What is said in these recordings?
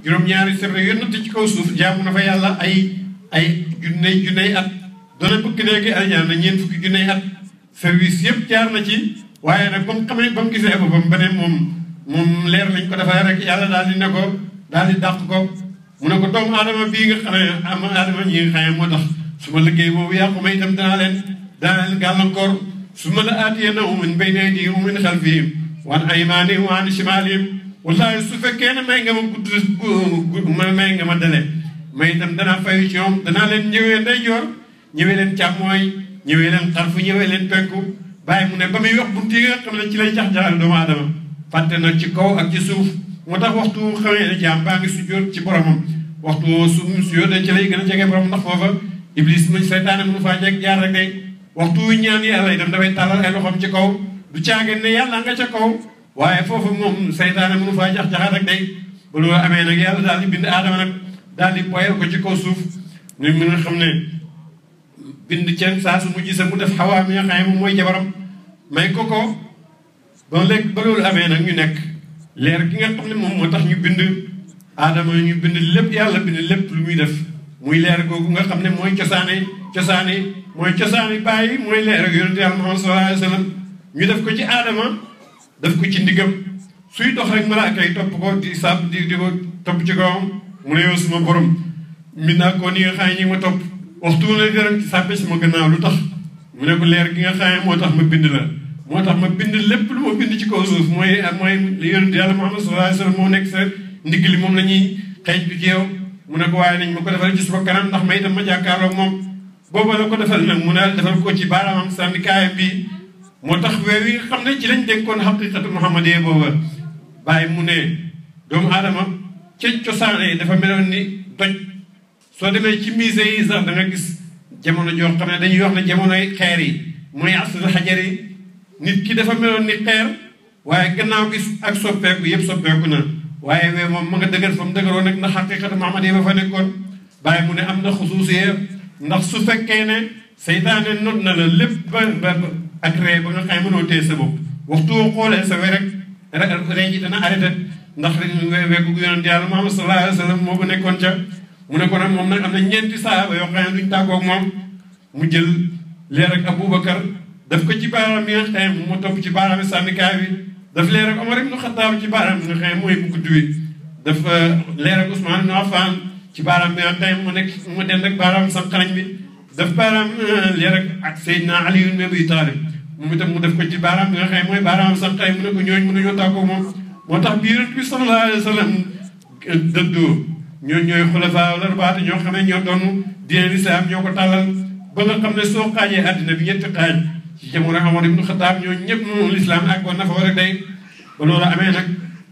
juróom-ñaari sirru yu natt ci kaw suuf jaamu na fa yàlla ay ay junney junney at dana bëgg léegi aljana ñeent fukki junney at service yëpp jaar na ci waaye nag ba mu xamee ba mu gisee boppam ba ne moom moom leer lañ ko defee rek yàlla daal di ne ko daal di dàq ko mu ne ko doomu aadama bii nga xam ne am aadama ñi nga xam ne moo tax su ma liggéey boobu yàqu ma itam danaa leen danaa leen gàllankoor su ma la aatiyee na min bayni aydihim wa min xalfihim wa an aymaanihim wa an shimaalihim wallaahi su fekkee ne may nga ma gudd ma may nga ma dele may itam danaa fayu ci ñoom danaa leen ñëwee ndeyjoor ñëwee leen càmmooy ñëwee leen xarfu ñëwee leen penku bàyyi mu ne ba muy wax bunti yi nga xam ne ci lay jax-jaxal doomu aadama fàtte na ci kaw ak ci suuf moo tax waxtu xamee ne jaam baa ngi sujjóot ci boromam waxtu su sujjóotee ci lay gën a jege borom ndax foofa iblis mu seytaane mënu faa jeg jaar rek day waxtu ñaan yàlla itam dafay tàllal ay loxoom ci kaw du caageen ne yàlla nga ca kaw waaye foofu moom seytaane mënu faa jax-jaxal rek day ba loolu amee nag yàlla daal di bind aadama nag daal di boyal ko ci kaw suuf ñu mën a xam ne bind ceen saa su mujj sa mu def xawaa mi nga xam ne moom mooy jabaram may ko ko ba léegi ba loolu amee nag ñu nekk leer gi nga xam ne moom moo tax ñu bind aadama ñu bind lépp yàlla bind lépp lu muy def muy leer googu nga xam ne mooy cosaane cosaane mooy cosaane bàyyi mooy leer ak yonente yàlla Muhammad sallallahu alayhi wa sallam ñu def ko ci aadama def ko ci ndigam suy dox rek malaaka yi topp ko di sàpp di di ko topp ci kawam mu ne yow suma borom min naa ko ni nga xam ne ñi ma topp waxtu ne dara ci sàppe sama gannaaw lu tax mu ne ko leer gi nga xam ne moo tax ma bind la moo tax ma bind lépp lu ma bind ci kaw suuf mooy mooy yonent yàlla Muhammad sallallahu alayhi wa sallam moo nekk sa ndigg li moom la ñuy xeeñ bi ci yow mu ne ko waaye nañ ma ko defal ci suba kanam ndax ma itam ma jàkkaarloog moom booba la ko defal nag mu ne defal ko ci baaraamam sànni kaayam bi moo tax weer yi nga xam ne ci lañ dénkoon xaqiqatu muhammadiyya booba bàyyi mu ne doomu aadama ca cosaane dafa meloon ni doj soo demee ci musée yi sax da nga gis jamono joo xam ne dañuy wax ne jamonoy xeer yi mooy asrul xajar yi nit ki dafa meloon ni xeer waaye gannaaw gi ak soppeeku yëpp soppeeku na waaye wee moom ma nga dëgër fa mu dëgëroon nag ndax xaqiqatu muhammad yi ba fa nekkoon bàyyi mu ne am na xusuusiye ndax su fekkee ne seytaane not na la lépp ba ba ak ree ba nga xam mënoo téye sa bopp waxtu woo xoolee sa we rek ree ji dana arrêté ndax weggu yonent yàlla muhammad sallallahu alayhi wa sallam moo ba nekkoon ca mu ne ko nag moom nag am na ñeenti saaba yoo xam ne duñ tàggoog moom mu jël leer ak aboubacar daf ko ci baaraam bi nga xam ne mu topp ci baaraam sànnikaay bi daf leer ak Omar ibnu Xattaab ci baaraam bi nga xam ne mooy bu gudd bi daf leer ak Ousmane ibnu Affan ci baaraam bi nga xam ne mu nekk mu dend ak baaraam sànqalañ bi daf baaraam leer ak ak Seydina Ali ibn Abi Talib moom itam mu def ko ci baaraam bi nga xam ne mooy baaraam sànqalañ mu ne ko ñooñu mënuñoo tàggoo moom moo tax bi Yonent bi sallallahu alayhi wa sallam dëddoo ñoo ñooy xulafaa larbaate ñoo xam ne ñoo doon diine lislaam ñoo ko tàllal ba nga xam ne soo xaajee àddina bi ñetti xaaj ci jamono Omar ibnu Xataab ñoo ñëpp moom lislaam ak woon na fa war a day ba loolu amee nag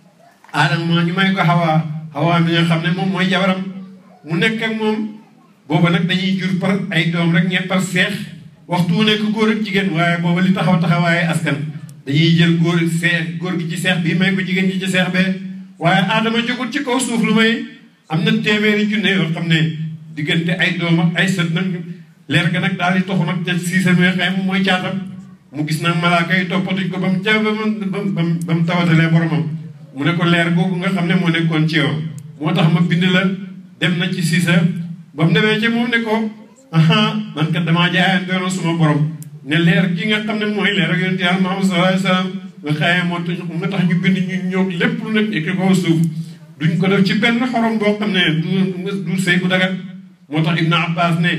aadama ñu may ko xawaa xawaa mi nga xam ne moom mooy jabaram mu nekk ak moom booba nag dañuy jur par ay doom rek ñeent par seex waxtu wu nekk góor ak jigéen waaye booba li taxaw taxawaaye askan dañuy jël góor seex góor gi ci seex bi may ko jigéen ji ci seex bee waaye aadama jógul ci kaw suuf lu may am na téeméeri junne yoo xam ne diggante ay doom ak ay sët nag leer ga nag daal di toxu nag te siisa mi nga xam moom mooy caatam mu gis nag malaaka yi toppatuñ ko ba mu ja ba mu ba mu tawatalee boromam mu ne ko leer googu nga xam ne moo nekkoon ci yow moo tax ma bind la dem na ci siisa ba mu demee ci moom ne ko aha man kat damaa jaayaan doon suma borom ne leer gi nga xam ne mooy leer ak yonent yàlla Muhammad sallallahu alayhi wa sallam nga xaye moo tax nga tax ñu bind ñu ñëw lépp lu nekk ci kaw suuf duñ ko def ci benn xorom boo xam ne du du sëy bu dagat moo tax Ibn Abbas ne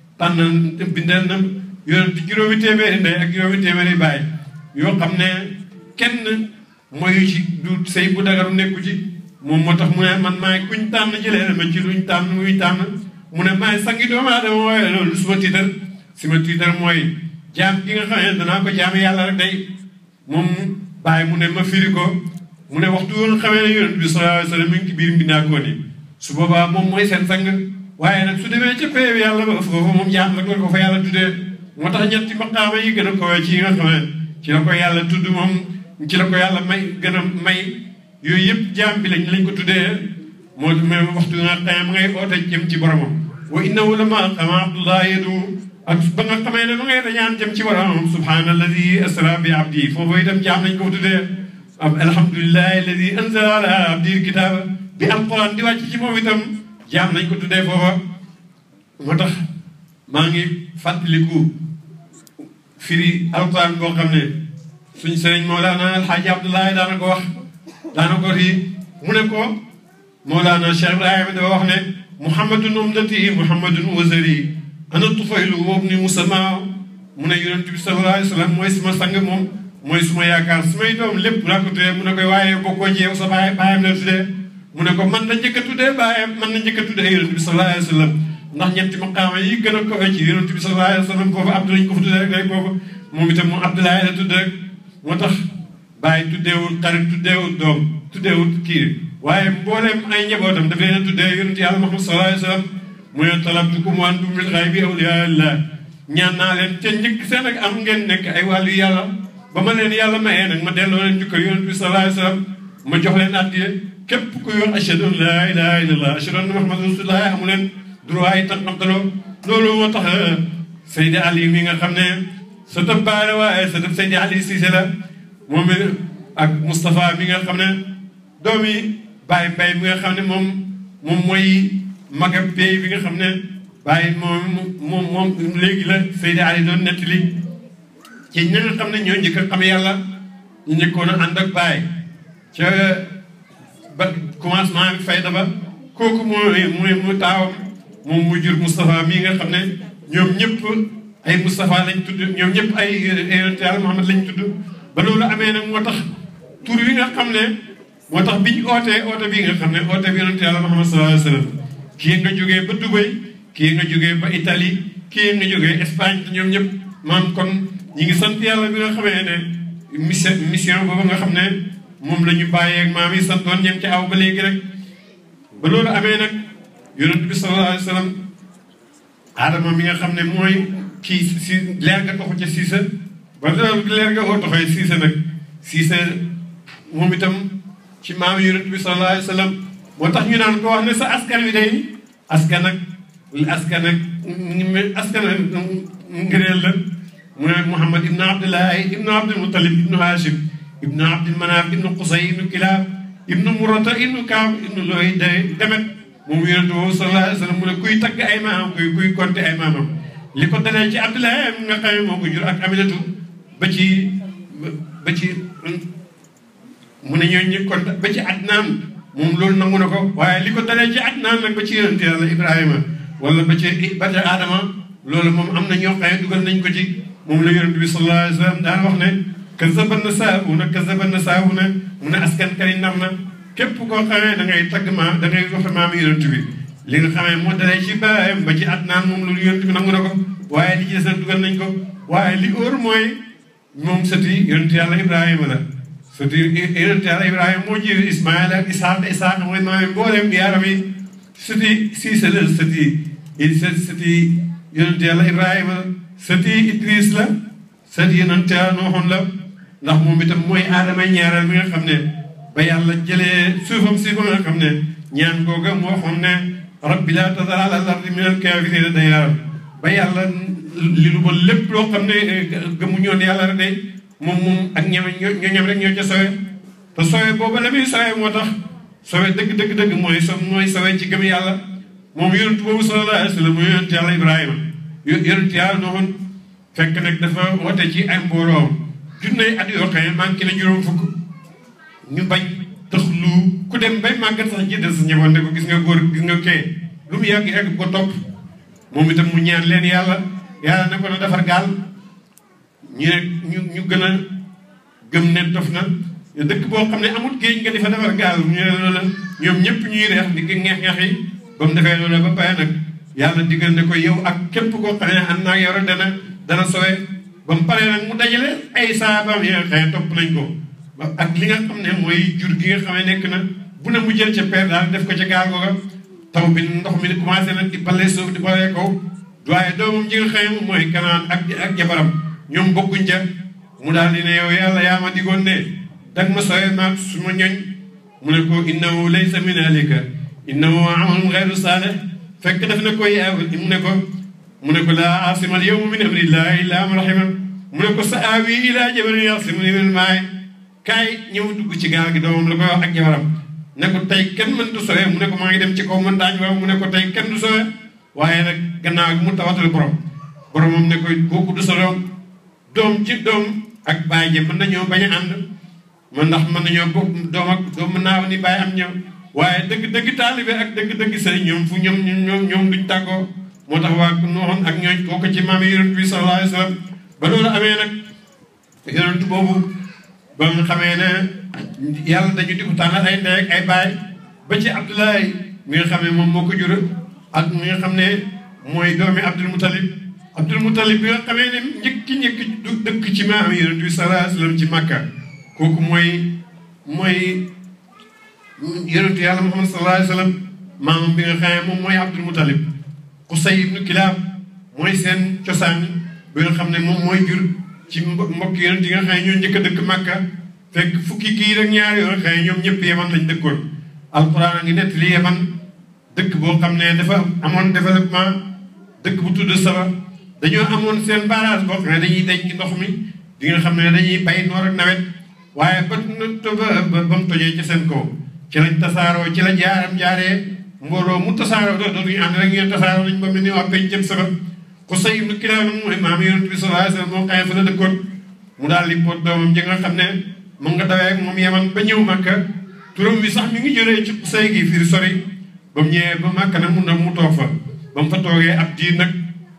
tànn bindal na yonent juróomi téeméeri ndey ak juróomi téeméeri baay yoo xam ne kenn mooy ci du sëy bu dagaru nekku ci moom moo tax mu ne man maay kuñ tànn jëlee ma ci luñ tànn muy tànn mu ne maay sangi doomu aadama waaye loolu suma tiitar suma tiitar mooy jaam gi nga xam ne danaa ko jaame yàlla rek day moom bàyyi mu ne ma firi ko mu ne waxtu woon xamee ne yonent bi sallallahu alayhi wa sallam mi ngi ci biir mbindaakoon yi su boobaa moom mooy seen sang waaye nag su demee ca pay yàlla ba foofu moom jaam rek la ko fa yàlla tuddee moo tax ñetti maqaama yi gën a kowee ci yi nga xam ne ci la ko yàlla tudd moom ci la ko yàlla may gën a may yooyu yëpp jaam bi lañ lañ ko tuddee moo même waxtu nga xam ngay oote jëm ci boromam wa innahu lama qama abdullah yadu ak ba nga xamee ne ma ngay dañaan jëm ci boromam subhaanalladi asra bi abdi foofu itam jaam lañ ko tuddee alhamdulillahi alladi anzala ala abdi alkitaba bi alquran di wàcc ci moom itam jaam nañ ko tuddee foofa moo tax maa ngi fàttaliku firi alquran boo xam ne suñ sëriñ Mawlana Alxaaji Abdoulaye daana ko wax daana ko rii mu ne ko Mawlana Cheikh Ibrahima dafa wax ne muhammadun umdati muhammadun wasari ana tufaylu woobu ni musamma mu ne yonent bi sallallahu alayhi wa sallam mooy suma sang moom mooy suma yaakaar sumay doom lépp laa ko tuddee mu ne koy waaye bokkoo ci yow sa baay baayam la tuddee mu ne ko man na njëkk a tuddee baayam man na njëkk a tuddee yonent bi sallallahu alayhi wa sallam ndax ñetti maqaama yi gën a kawe ci yonent bi sallallahu alayhi wa sallam foofu abdu lañ ko fa tuddee rek day boobu moom itam mu abdoulaye la tudd rek moo tax bàyyi tuddeewul xarit tuddeewul doom tuddeewul kii waaye mbooleem ay njabootam daf leen a tuddee yonent yàlla Muhammad sallallahu alayhi wa sallam mu ne talabtukum wa antum bil ghaybi awliyaillah ñaan naa leen ca njëkk seen ak am ngeen nekk ay wàllu yàlla ba ma leen yàlla mayee nag ma delloo leen jukko yonent bi sallallahu alayhi wa sallam ma jox leen addiye képp kuy wax ashhadu an laa ilaha illallah ashhadu anna muhammadan rasulullah amu leen droit yi tax xamtaloo loolu moo tax Seydi Ali mi nga xam ne sa tëb baale waaye sa tëb Seydi Ali Cissé la moom ak Moustapha mi nga xam ne doomi Baye Mbaye mi nga xam ne moom moom mooy magam pay bi nga xam ne Baye moom moom moom léegi la Seydi Ali doon nettali ci ñi nga xam ne ñoo njëkk a xam yàlla ñu njëkkoon a ànd ak Baye ca ba commencement bi fayda ba kooku mooy mooy mu taawam moom mu jur Moustapha mii nga xam ne ñoom ñëpp ay Moustapha lañ tudd ñoom ñëpp ay yonent yàlla Muhammad lañ tudd ba loolu amee nag moo tax tur wi nga xam ne moo tax biñ ootee oote bi nga xam ne oote bi yonent yàlla Muhammad sallallahu alayhi wa sallam kii nga jógee ba Dubai kii nga jógee ba Italie kii nga jógee Espagne ñoom ñëpp maam kon ñi ngi sant yàlla bi nga xamee ne mission mission boobu nga xam ne moom la ñu bàyyeeg maam yi santoon ñem ci aw ba léegi rek ba loolu amee nag yonent bi sallallahu alayhi wa sallam aadama mi nga xam ne mooy kii si leer nga toxu ca siisa ba leer nga oo toxee siisa nag siisa moom itam ci maam yonent bi sallallahu alayhi wa sallam moo tax ñu naan ko wax ne sa askan wi day askan ak askan ak askan ak ngëneel la mu ne Muhammad ibnu Abdullahi ibnu Abdul Mutalib ibnu Hashim ibnu Abdul Manaf ibnu Qusay ibnu Kilab ibnu Murata ibnu Kaab ibnu Looy day demet moom yonent boobu sallallahu alayhi wa sallam mu ne kuy tagg ay maamam kuy kuy konte ay maamam li ko dalee ci Abdoulaye nga xam ne moo ko jur ak Aminatu ba ci ba ci mu ne ñooñu ñu konte ba ci Adnaan moom loolu nangu na ko waaye li ko dalee ci Adnaan nag ba ci yonent yàlla Ibrahima wala ba ci ba ci Adama loolu moom am na ñoo xam ne dugal nañ ko ci moom la yonent bi sallallahu alayhi wa sallam daan wax ne kazaban na saabuna kazaban na saabuna mu ne askan kari nar na képp koo xamee da ngay tagg maam da ngay wax maam yonent bi li nga xamee moo dalee ci baayam ba ci Adnaan moom loolu yonent bi nangu na ko waaye li ci des nag dugal nañ ko waaye li óor mooy moom sëti yonent yàlla Ibrahima la sëti yonent yàlla Ibrahima moo ji Ismaïla ak Isaaq Isaaq mooy maam mboolem yaaram yi sëti Siisa la sëti sëti yonent yàlla Ibrahima sëti Idris la sëti yonent yàlla Nooxoon la ndax moom itam mooy aadama ñaareel mi nga xam ne ba yàlla jëlee suufam si ba nga xam ne ñaan googa moo xam ne rabbi laa tadar alal ardi minal kaafiriina dayyaaran ba yàlla li lu ba lépp loo xam ne gëmuñoon yàlla rek day moom moom ak ñeme ñoñam rek ñoo ca sowe te sowe booba la muy sowe moo tax sowe dëgg dëgg dëgg mooy so mooy sowe ci gëm yàlla moom yonent boobu sallallahu alayhi wa sallam mooy yonent yàlla Ibrahima yonent yàlla noonu fekk nag dafa woote ci ay mbooloo junney at yoo xam ne manqué na juróom fukk ñu bañ tax lu ku dem bay màggat sax ji des sa njaboot ne ko gis nga góor gis nga kee lu mu yàgg yàgg ko topp moom itam mu ñaan leen yàlla yàlla ne ko na defar gaal ñu ne ñu ñu gën a gëm ne dof na dëkk boo xam ne amul géej nga di fa defar gaal ñu ne loola ñoom ñëpp ñuy reex di ngeex-ngeex yi ba mu defee loola ba pare nag yàlla digal ne ko yow ak képp koo xam ne ànd naa yow rek dana dana sowe ba mu paree nag mu dajale ay saabaam yi nga xam ne topp nañ ko ak li nga xam ne mooy jur gi nga xam ne nekk na bu ne mu jël ca peer daal def ko ca gaal googa taw bi ndox mi commencé nag di balee suuf di balee kaw waaye doomam ji nga xam ne mooy kanaan ak ak jabaram ñoom bokkuñ ca mu daal di ne yow yàlla yaa ma digoon ne dag ma sowe maag su ma ñoñ mu ne ko innahu laysa min alika innahu amalun ghayru saalih fekk def na ko yaa mu ne ko mu ne ko laa asima al yawma min amrillahi illa man rahima mu ne ko sa aawi ila jabalin yasimuni min maay kaay ñëw dugg ci gaal gi doomam la koy wax ak jabaram ne ko tey kenn mëntu sowe mu ne ko maa ngi dem ci kaw montagne waaw mu ne ko tey kenn du sowe waaye nag gannaaw gi mu tawatal borom boromam ne ko kooku du sa doom doom ci doom ak baay ji mën nañoo bañ a ànd man ndax mën nañoo bokk doom ak doom mën naa ni baay am ñëw waaye dëgg dëgg taalibe ak dëgg dëgg sëriñ ñoom fu ñoom ñoom ñoom duñ tàggoo moo tax waa nooxoon ak ñooñ kooku ci maam yonent bi sallallahu alayhi wa sallam ba loolu amee nag yonent boobu ba nga xamee ne yàlla dañu di ko tànnal ay ndey ak ay baay ba ci Abdoulaye mi nga xam ne moom moo ko jur ak mi nga xam ne mooy doomi Abdul Mutalib Abdul Mutalib bi nga xamee ne njëkki njëkki du dëkk ci maam yonent bi sallallahu alayhi wa sallam ci Makka kooku mooy mooy yonentu yàlla Muhammad sallallahu alayhi wa sallam maamam bi nga xam ne moom mooy Abdul Mutalib Qusay ibnu Kilaab mooy seen cosaan bi nga xam ne moom mooy jur ci mbokk yonent yi nga xam ne ñoo njëkk a dëkk Makka fekk fukki kii rek ñaari yoo xam ne ñoom ñëpp Yaman lañ dëkkoon alquran a ngi nett li Yaman dëkk boo xam ne dafa amoon développement dëkk bu tudd Saba dañoo amoon seen barrage boo xam ne dañuy denc ndox mi di nga xam ne dañuy bay noor ak nawet waaye ba ba ba mu tojee ci seen kaw ci lañ tasaaroo ci la jaaram jaaree mbooloo mu tasaaroo doo dootuñu ànd rek ngeen tasaaroo nañ ba mel ni waa pencëm Saba Qusay ibnu Kilaab mooy maam yonent bi sallallahu alayhi wa sallam moo xëy fa la dëkkoon mu daal di pot doomam ji nga xam ne mu nga dawee ak moom Yaman ba ñëw Makka turam bi sax mi ngi jëlee ci Qusay gi fii sori ba mu ñëwee ba Makka nag mun na mu toog fa ba mu fa toogee ab diir nag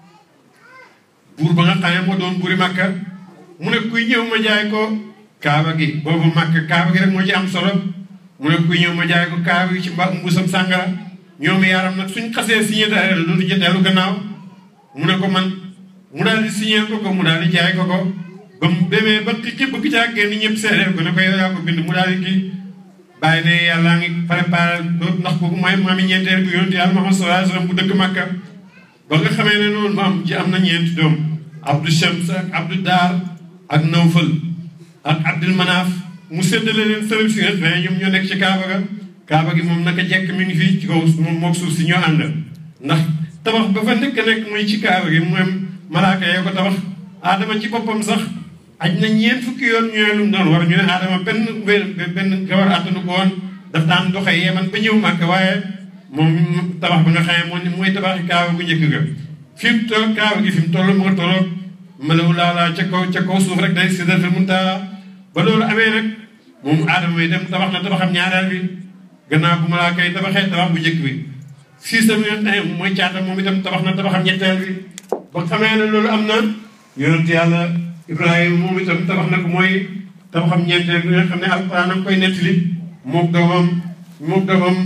buur ba nga xam ne moo doon buuri Makka mu ne kuy ñëw ma jaay ko kaaba gi boobu Makka kaaba gi rek moo ci am solo mu ne kuy ñëw ma jaay ko kaaba gi ci mba mbuusam sàngara ñoom yaaram nag suñ xasee signé daal dootu ci dellu gannaaw mu ne ko man mu daal di signé ko ko mu daal di jaay ko ko ba mu demee ba ki bëgg caa génn ñëpp seedeel ko ne ko yow yaa ko bind mu daal di kii bàyyi ne yàlla ngi préparé loolu ndax kooku mooy maami ñeenteel bi yonent yàlla Muhammad sallallahu alayhi wasallam bu dëkk Makka ba nga xamee ne noonu maam ji am na ñeenti doom Abdou Shams ak Abdou Dar ak Nawfal ak Abdul Manaaf mu séddale leen sërëb si nga xam ne ñoom ñoo nekk ci Kaaba ga Kaaba gi moom naka jekk mi ngi fii ci kaw moom mook suuf si ñoo ànd ndax tabax ba fa nekk nekk muy ci Kaaba gi mooy malaaka yee ko tabax Adama ci boppam sax aj na ñeent fukki yoon ñooy lu mu doon war ñu ne Adama benn benn gawar attanu ko woon daf daan doxee Yaman ba ñëw Màkka waaye moom tabax ba nga xam ne mooy tabaxi Kaaba gu njëkk ga fi mu toll Kaaba gi fi mu toll mu nga tolloog malawu laalaa ca kaw ca kaw suuf rek day sidratul muntaha ba loolu amee nag moom Adama yi dem tabax na tabaxam ñaareel bi gannaaw bu malaaka yi tabaxee tabax bu njëkk bi siisa mi nga xam mooy caata moom itam tabax na tabaxam ñetteel bi ba xamee ne loolu am na yonent yàlla Ibrahima moom itam tabax na ko mooy tabaxam ñeenteel bi nga xam ne alquran am koy nettali mook doomam mook doomam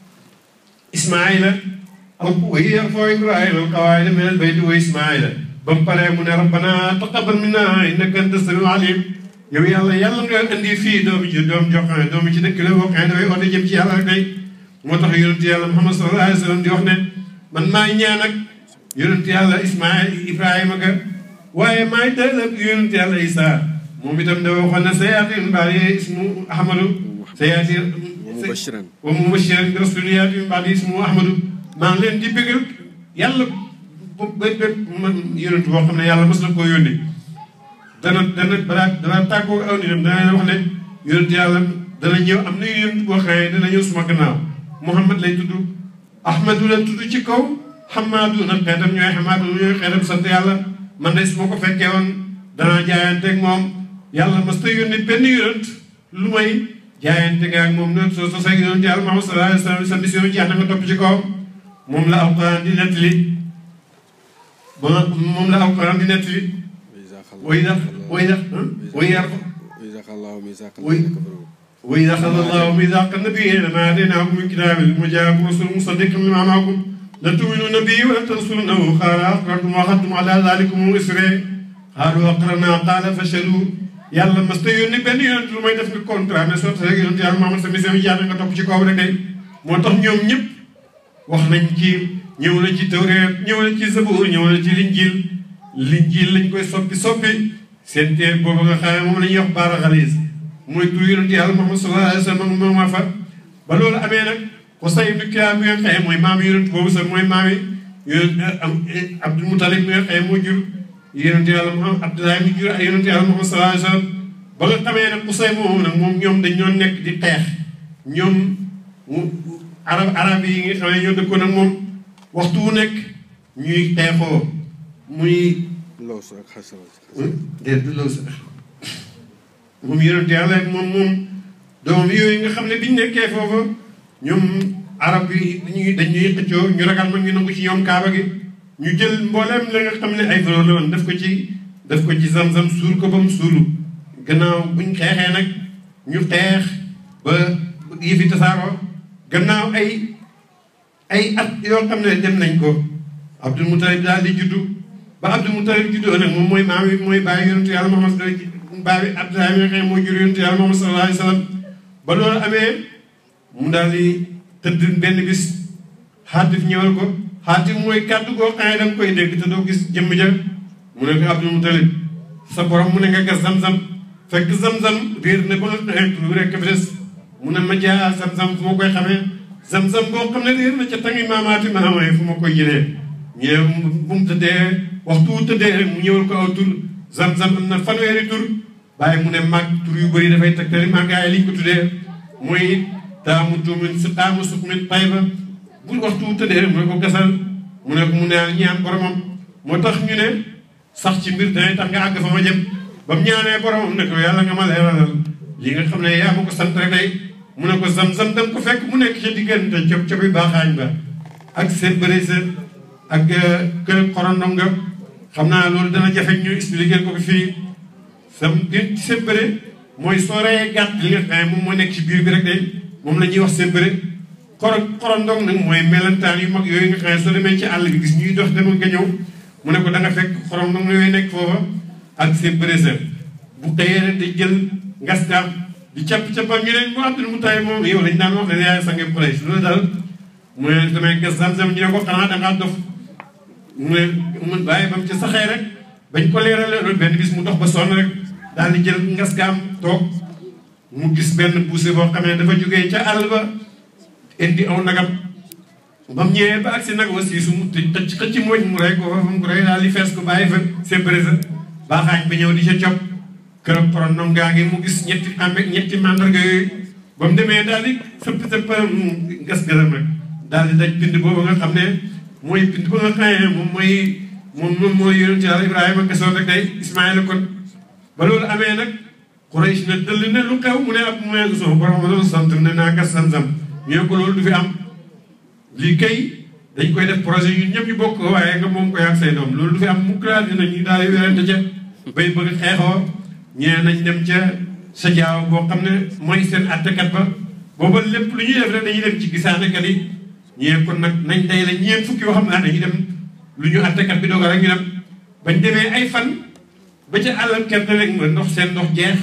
Ismaayila aw wa yarfa'u Ibrahima al-qawaa'ida mina al-bayti wa Ismaayila ba mu paree mu ne rabbana taqabbal minna innaka anta samiul alim yow yàlla yàlla nga indi fii doomi ci doom jox xam ne doomi ci dëkk la boo xam ne dafay oote jëm ci yàlla rek day moo tax yonent yàlla Muhammad sallallahu alayhi wa sallam di wax ne man maay ñaan ak yonent yàlla Ismaayil Ibrahima ga waaye maay dal ak yonent yàlla Isa moom itam dafa waxoon ne sayaatin ba'di ismu Ahmadu sayaatin wa mubashiran bi rasulin ya'ti min ba'di ismu Ahmadu maa ngi leen di bëggal yàlla ba ba man yonent boo xam ne yàlla mos na koo yónni dana dana balaa dana tàggoo aw nitam dana wax ne yonent yàlla dana ñëw am na yonent boo xam ne dana ñëw suma gannaaw Muhammad lay tudd Ahmadu la tudd ci kaw Hamadu nag xeetam ñooy Hamadu ñooy xeetam sant yàlla man de su ma ko fekkee woon danaa jaayanteeg moom yàlla mas ta yónni benn yonent lu may jaayante nga ak moom noonu soo sosee yonent yàlla Muhammad sallallahu alayhi wa sallam sa mission jeex na nga topp ci kaw moom la Alquran di nettali ba moom la Alquran di nettali way da way da way yar وإذا أخذ الله ميثاق النبيين ما آتيناكم من كتاب وجاءكم رسول مصدق لما معكم لتؤمنون به ولتنصرونه قال أقررتم وأخذتم على ذلكم إسري قالوا أقررنا قال فشلوا yàlla mas ta yónni benn yonent lu may def nga contrat mais soo taxee yonent yàlla Muhammad sa mission yi jaar nga topp ci kaw rek day moo tax ñoom ñëpp wax nañ ci ñëw na ci Tawreet ñëw na ci Zabuur ñëw na ci Linjiil Linjiil lañ koy soppi soppi seen téere boobu nga xam ne moom la ñuy wax baara xalis mooy tur yonent yàlla Muhammad sallallahu alayhi wa sallam moom maa fa ba loolu amee nag Qusay ibn Kilaab bi nga xëye mooy maam yonent boobu sax mooy maam yi yonent Abdul Mutalib bi nga xëye moo jur yonent yàlla Muhammad Abdoulaye mi jur yonent yàlla Muhammad sallallahu alayhi wa sallam ba nga xamee nag Qusay moomu nag moom ñoom dañ ñoo nekk di xeex ñoom mu arab arab yi nga xam ne ñoo dëkkoon ak moom waxtu wu nekk ñuy xeexoo muy Laws ak Xasraj. déet du law sax moom yonent yàlla ak moom moom doomam yooyu nga xam ne biñ nekkee foofa ñoom arab yi dañuy dañuy xëccoo ñu ragal mag ñu nangu ci ñoom kaaba gi ñu jël mbooleem la nga xam ne ay valeur la woon def ko ci def ko ci zam-zam suul ko ba mu suulu gannaaw buñ xeexee nag ñu xeex ba yëfi tasaaroo gannaaw ay ay at yoo xam ne dem nañ ko Abdul Mutalib daal di juddu ba Abdul Mutalib juddoo nag moom mooy maam yi mooy bàyyi yonentu yàlla Muhammad bàyyi Abdoulaye mi nga xam ne moo jur yonentu yàlla Muhammad sallallahu alayhi wa sallam ba loolu amee mu daal di tëdd benn bis xaatif ñëwal ko xaatif mooy kàddu goo xam ne da nga koy dégg te doo gis jëmm ja mu ne ko Abdul Mutalib sa borom mu ne nga gas zam-zam fekk zam-zam réer ne ba nga xeetu lu rekk fi des mu ne ma jaa zam-zam fu ma koy xamee zam-zam boo xam ne réer na ca tangi maamaati maamay fu ma koy jëlee ñu ne bu mu tëddee waxtu wu tëddee rek mu ñëwal ko aw tur zam-zam am na fanweeri tur bàyyi mu ne mag tur yu bëri dafay tegtali màggaay liñ ko tuddee mooy taamu tuumin si taamu suqmin tayba bu waxtu wu tëddee rek mu ne ko gasal mu ne ko mu naan ñaan boromam moo tax ñu ne sax ci mbir dangay tax nga àgg fa ma jëm ba mu ñaanee boromam ne ko yàlla nga ma leeralal li nga xam ne yaa ma ko sant rek day mu ne ko zam-zam da nga ko fekk mu nekk ca diggante cob cobi baaxaañ ba ak seen bëri seen ak kër xorondom nga xam naa loolu dana jafe ñu expliquer ko fii sam di seen bëri mooy soo reyee gàtt li nga xam ne moom moo nekk ci biir bi rek day moom la ñuy wax seen bëri xoro xorondom nag mooy melentaan yu mag yooyu nga xam ne soo demee ci àll bi gis ñuy dox dem nga ñëw mu ne ko da nga fekk xorondom yooyu nekk foofa ak seen bëri seen bu xëyee rek day jël ngaskaam di capp cappal ñu ne mu Abdul Mutalib moom yow lañ daan wax ne yaay sange Quraysh loolu daal mu ne damay gas zam-zam ñu ne ko xanaa dangaa dof mu ne mu bàyyi ba mu ci saxee rek bañ ko leerale loolu benn bis mu dox ba sonn rek daal di jël ngaskaam toog mu gis benn poussé boo xam ne dafa jógee ca àll ba indi aw nagam ba mu ñëwee ba agsi nag aussi su mu tëj xëcc mooñ mu rey ko fa mu ko rey daal di fees ko bàyyi fa séparé sa baaxaañ ba ñëw di ca cop kërëb porondom gaa ngi mu gis ñetti amee ñetti mandarga yooyu ba mu demee daal di sëpp sëpp gas gëlam rek daal di daj bind boobu nga xam ne mooy bind ba nga xamee moom mooy moom moom mooy yonent Yàlla Ibrahima gasoon rek day Ismaïla kon ba loolu amee nag Quraysh na dëll ne lu xew mu ne ab mu ne soo borom loolu sant ne naa gas sam-sam ñu ne ko loolu du fi am lii kay dañ koy def projet ñun ñëpp ñu bokk waaye nga moom koy ak say doom loolu du fi am mukk daal dina ñu daal di werante ca bay bëgg xeexoo ñee nañ dem ca sa jaaw boo xam ne mooy seen attekat ba booba lépp lu ñuy def rek dañuy dem ci gisaanekat yi ñee kon nag nañ day la ñeen fukki yoo xam ne dañuy dem lu ñu attekat bi dogal rek ñu dem bañ demee ay fan ba ca àllal kenn rek ma ndox seen ndox jeex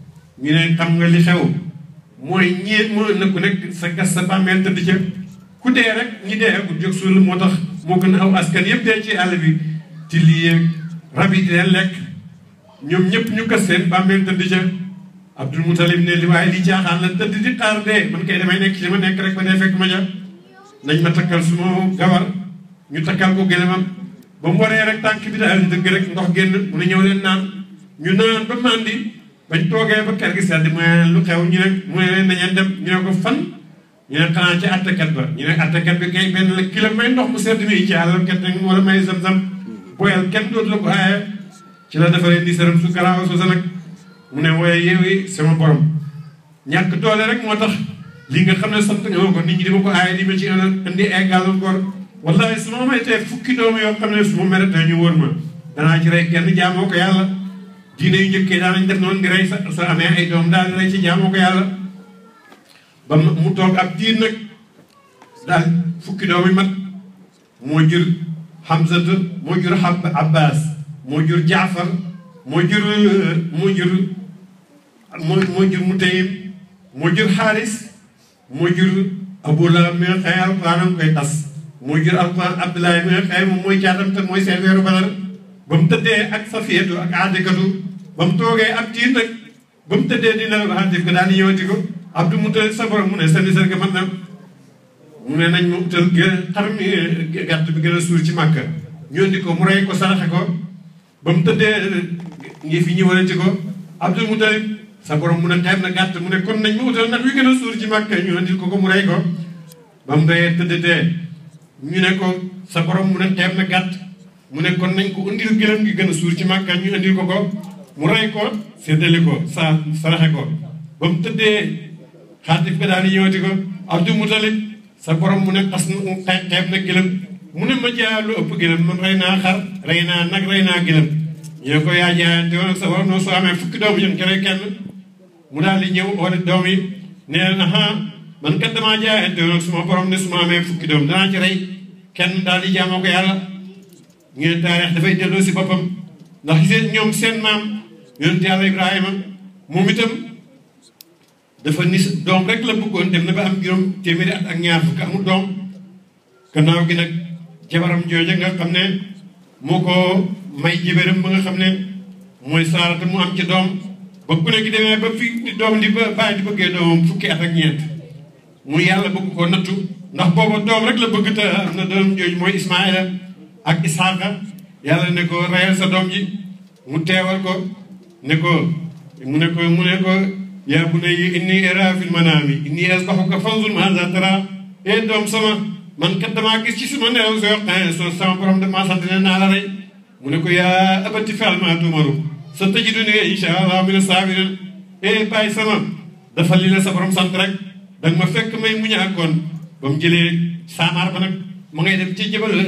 ñu ne xam nga li xew mooy ñee moo na ku nekk sa gas sa bàmmeel tëdd ca ku dee rek ñi dee ku jóg suul moo tax moo gën a aw askan yëpp dee ci àll bi ci lii yeeg rab yi di leen lekk ñoom ñëpp ñu gas seen bàmmeel tëdd ca Abdul Mutalib ne li waaye li caaxaan la tëdd di xaar dee man kay damay nekk ci ma nekk rek ba dee fekk ma ja nañ ma takkal su ma gawar ñu takkal ko gëlëmam ba mu waree rek tànk bi daal di dëgg rek ndox génn mu ne ñëw leen naan ñu naan ba mandi bañ toogee ba kër gi sedd mu ne lu xew ñu ne mu ne leen nañeen dem ñu ne ko fan ñu ne xanaa ci attekat ba ñu ne attekat bi kay benn la kilo may ndox mu sedd mi ci àllam ket nag wala may zam-zam boyal kenn dootu la ko aaye ci la defaree ni saram su garaaw su sa nag mu ne wooye yeewi sama borom ñàkk doole rek moo tax lii nga xam ne sant nga ma ko nit ñi di ma ko aaye di ma ci indi ay gàllankoor wallahi su ma may tee fukki doom yoo xam ne su ma méritee ñu wóor ma danaa ci rey kenn jaamoo ko yàlla diine yu njëkkee daanañ def noonu di rey sa sa amee ay doom daal di rey ci jaamoo ko yàlla ba mu toog ab diir nag daal fukki doom yi mat moo jur Hamzatu moo jur Abbas moo jur Jaafar moo jur moo jur moo moo jur Mutayim moo jur Xaaris moo jur Abu Lahab mi nga xëy alquran koy tas moo jur alquran Abdoulaye mi nga xëy moom mooy caatam te mooy seen weeru Badar ba mu tëddee ak Safiyatu ak Atikatu ba mu toogee ab diir nag ba mu tëddee dina Haatif ko daal di ñëwati ko Abdou Mutalib sa borom mu ne seen nisar ga man na mu ne nañ ma utal gën xar mi gàtt bi gën a suur ci màkka ñu indi ko mu rey ko saraxe ko ba mu tëddee ngi fi ñëwalati ko Abdul Mutalib sa borom mu ne xeeb na gàtt mu ne kon nañ ma utal nag wi gën a suur ci màkk ñu andil ko ko mu rey ko ba mu doyee tëddtee ñu ne ko sa borom mu ne xeeb na gàtt mu ne kon nañ ko andil gëlëm gi gën a suur ci màkk ñu andil ko ko mu rey ko séddale ko sa saraxe ko ba mu tëddee xaatif ga daal di ñëwati ko Abdou Moutalib sa borom mu ne xas na xeeb na gëlëm mu ne ma jaa lu ëpp gëlëm man rey naa xar rey naa nag rey naa gëlëm ñu ne ko yaa jaayante woon ak sa borom noonu soo amee fukki doom ñun kere kenn mu daal di ñëw wala doom yi nee na ah man kat damaa jaayante woon ak suma borom ne su ma amee fukki doom danaa ci rey kenn daal di jaamoo ko yàlla ñu ne taarix dafay delloo si boppam ndax seen ñoom seen maam yonent yàlla Ibrahima moom itam dafa nis doom rek la bëggoon dem na ba am juróom téeméeri at ak ñaar fukk amul doom gannaaw gi nag jabaram jooja nga xam ne moo ko may jibéram ba nga xam ne mooy saarata mu am ci doom ba ku ne gi demee ba fi doom di ba bàyyi di bëggee doomam fukki at ak ñeent mu yàlla bëgg ko nattu ndax booba doom rek la bëgg te am na doom jooju mooy Ismaïla ak Isaaqa yàlla ne ko reyal sa doom ji mu teewal ko ne ko mu ne ko mu ne ko yaa bunayya inni araa fil manaami inni azbahuka fanzur maazaa taraa ee doom sama man kat damaa gis ci suma nelaw soo xëy soo sama borom damaa sant ne naa la rey mu ne ko yaa abati fa'al maa tu'maru sa tajidunii inshaa Allaahu mina saabiriin ee bàyyi sama dafa li la sa borom sant rek danga ma fekk may muñ ak kon ba mu jëlee saamaar ba nag ma ngay dem ci jabal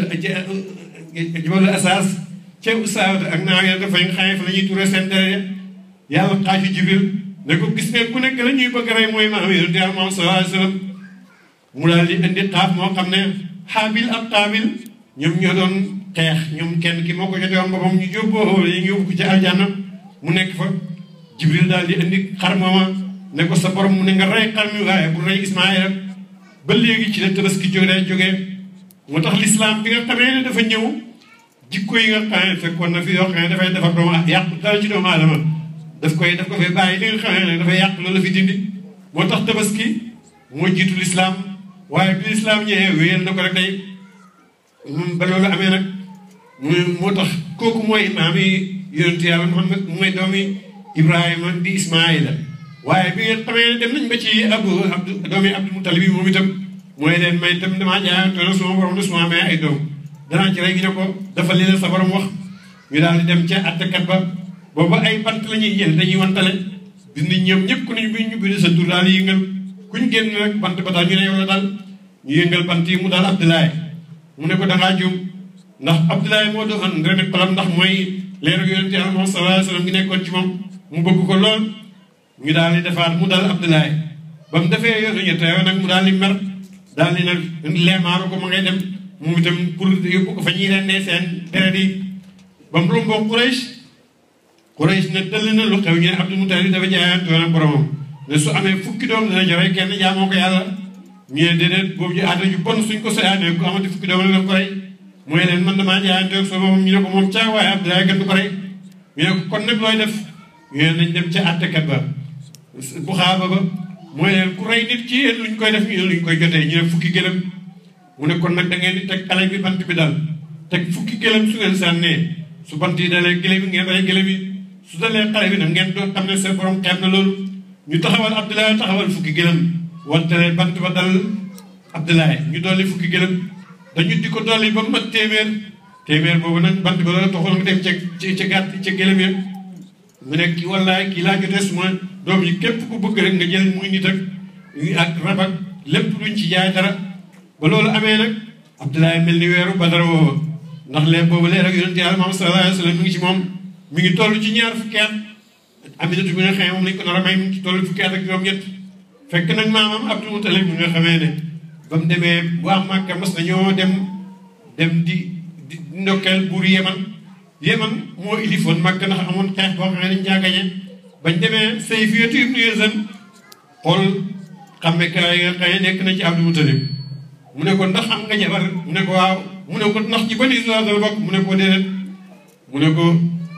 jabalu asaas ca usaawat ak naaw ya dafay nga xamee fa la ñuy turee seen dere yàlla xaaju jibril ne ko gis nga ku nekk la ñuy bëgg rey mooy maam yonent yàlla moom sallallahu alayhi wa sallam mu daal di indi xaaf moo xam ne xaabil ak xaabil ñoom ñoo doon xeex ñoom kenn ki moo ko jotee woon boppam ñu jóbboo yi ñu yóbbu ko ci aljanna mu nekk fa jibril daal di indi xar mooma ne ko sa borom mu ne nga rey xar mi waaye bu rey ismaïla ba léegi ci la tabaski jógee jógee moo tax lislaam bi nga xamee ne dafa ñëw jikko yi nga xam ne fekkoon na fi yoo xam ne dafay defar doomu yàq dara ci doomu aadama daf koy daf ko fay bàyyi li nga xam ne dafay yàq loolu la fi dindi moo tax tabaski moo jiitu lislaam waaye bi lislaam ñëwee wéyal na ko rek tey ba loolu amee nag mu moo tax kooku mooy imaam yi yonent yàlla Muhammad mooy doomi Ibrahima di Ismaïla waaye bi nga xamee ne dem nañ ba ci Abu Abdu doomi Abdul Mutalib yi moom itam mooy leen may itam damaa jaayantoona suma borom ne suma amee ay doom danaa ci rey gi ne ko dafa li la sa borom wax ñu daal di dem ca attekat ba booba ay bant la ñuy jël dañuy wantale bis ni ñoom ñëpp ku ñu bi ñu bind sa tur daal di yëngal kuñ génn rek bant ba daal ñu ne yow la daal ñu yëngal bant yi mu daal Abdoulaye mu ne ko dangaa juum ndax Abdoulaye moo doon ren palam ndax mooy leeru yonente yàlla moom sallallahu alayhi wasallam gi nekkoon ci moom mu bëgg ko lool ñu daal di defaat mu daal Abdoulaye ba mu defee yoonu ñett yow nag mu daal di mer daal di nag leemaaru ko ma ngay dem moom itam pour yóbbu ko fa ñuy rendee seen deret yi ba mu romboo Quraysh Quraysh ne dëll na lu xew ñu ne Abdul Mutalib dafa jaayantoon ak boromam ne su amee fukki doom dana joxe kenn jaamoo ko yàlla ñu ne déedéet boobu ñu aada ju bon suñ ko soyaanee ku amati fukki doom la daf ko rey mooy leen man damaa jaayantoon ak sama ñu ne ko moom caa waaye Abdoulaye kenn du ko rey ñu ne ko kon nag looy def ñu ne nañ dem ca àttekat ba bu xaaba ba mooy leen ku rey nit ci yéen luñ koy def ñu luñ koy jotee ñu ne fukki gëlëm mu ne kon nag da ngeen di teg xale bi bant bi daal teg fukki gëlëm su ngeen sànnee su bant yi dalee gëlëm yi ngeen rey gëlëm yi su dalee xale bi nag ngeen doon xam ne seen borom xeeb na loolu ñu taxawal Abdoulaye taxawal fukki gëlëm wante bant ba dal Abdoulaye ñu dolli fukki gëlëm dañu di ko dolli ba mat téeméer téeméer boobu nag bant ba la toxal nga dem ca ca gàtt ca gëlëm ya mu ne kii wallaay kii laa jotee suma doom yi képp ku bëgg rek nga jël muy nit ak ak rab ak lépp luñ ci jaay dara ba loolu amee nag Abdoulaye mel ni weeru Badar woowa ndax leen boobu leer ak yonent Yàlla Muhammad sallallahu alayhi wa sallam mi ngi ci moom mi ngi toll ci ñaar fukki at Aminatu bi nga xamee moom lañ ko nar a may mi ngi ci toll fukki at ak juróom-ñett fekk nag maamam Abdul Mutalib bi nga xamee ne ba mu demee waa Màkka mas nañoo dem dem di di ndokkeel buur Yeman Yeman moo ilifoon Màkka ndax amoon xeex boo xam ne dañ caa gañe bañ demee Sayfiyatu ibnu Yazan xool xàmmekaay nga xëy nekk na ci Abdul Mutalib mu ne ko ndax am nga jabar mu ne ko waaw mu ne ko ndax ci bani Israel la bokk mu ne ko déedéet mu ne ko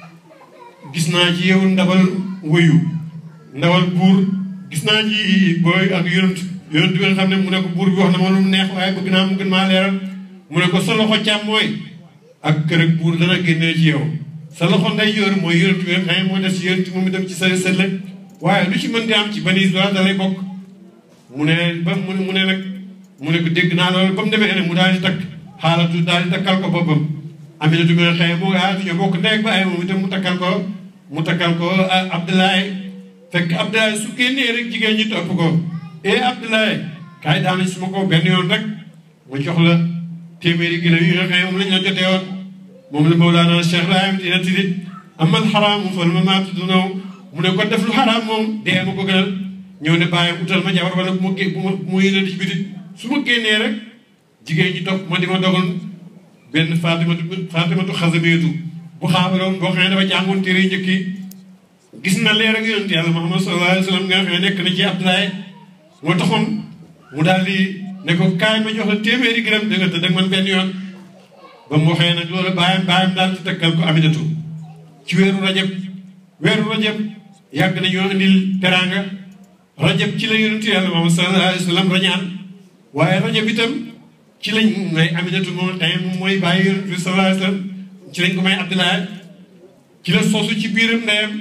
gis naa ci yow ndabal wëyu ndawal buur gis naa ci booy ak yonent yonent bi nga xam ne mu ne ko buur bi wax na ma lu mu neex waaye bëgg naa mu gën maa leeral mu ne ko sa loxo càmmooy ak kër ak buur dana génnee ci yow sa loxo ndeyjoor mooy yonent bi nga xam ne moo def ci yonent moom itam ci sa sëlle waaye lu ci mën di am ci bani Israël da lay bokk mu ne ba mu ne mu ne nag mu ne ko dégg naa loolu ba mu demee nag mu daal di takk xaalatu daal di takkal ko boppam Aminatu mi nga xëy mu ah ñoo bokk ndey ak baay moom itam mu takkal ko mu takkal ko Abdoulaye fekk Abdoulaye su génnee rek jigéen ñi topp ko eh Abdoulaye kaay daal su ma ko benn yoon rek mu jox la téeméeri gëlëm yi nga xëy moom lañ la jotee woon moom la Mawlana Cheikh Ibrahim dina tidit amal xaraam fal ma maatu du naw mu ne ko def lu xaraam moom dee ma ko gënal ñëw ne bàyyi utal ma jabar wala bu ma gé bu ma bu ma yënal ci biti su ma génnee rek jigéen ñi topp ma di ma dogal benn Fatimatu Fatimatu Xasameetu bu xaabaroon boo xam ne dafa jàngoon téere njëkk yi gis na leer ak yonent yàlla Muhammad sallallahu alayhi wa sallam nga xam ne nekk na ci Abdoulaye moo taxoon mu daal di ne ko kaay ma jox la téeméeri gërëm da nga tëdd ak man benn yoon ba mu waxee nag loolu bàyyam bàyyam daal di takkal ko Aminatu ci weeru rajab weeru rajab yàgg nañoo indil teraanga rajab ci la yonent yàlla Muhammad sallallahu alayhi wa sallam rañaan waaye rajab itam ci lañ may Aminatu moom tey moom mooy bàyyi yonent bi sallallahu alayhi wa sallam ci lañ ko may Abdoulaye ci la sosu ci biiram ndeyam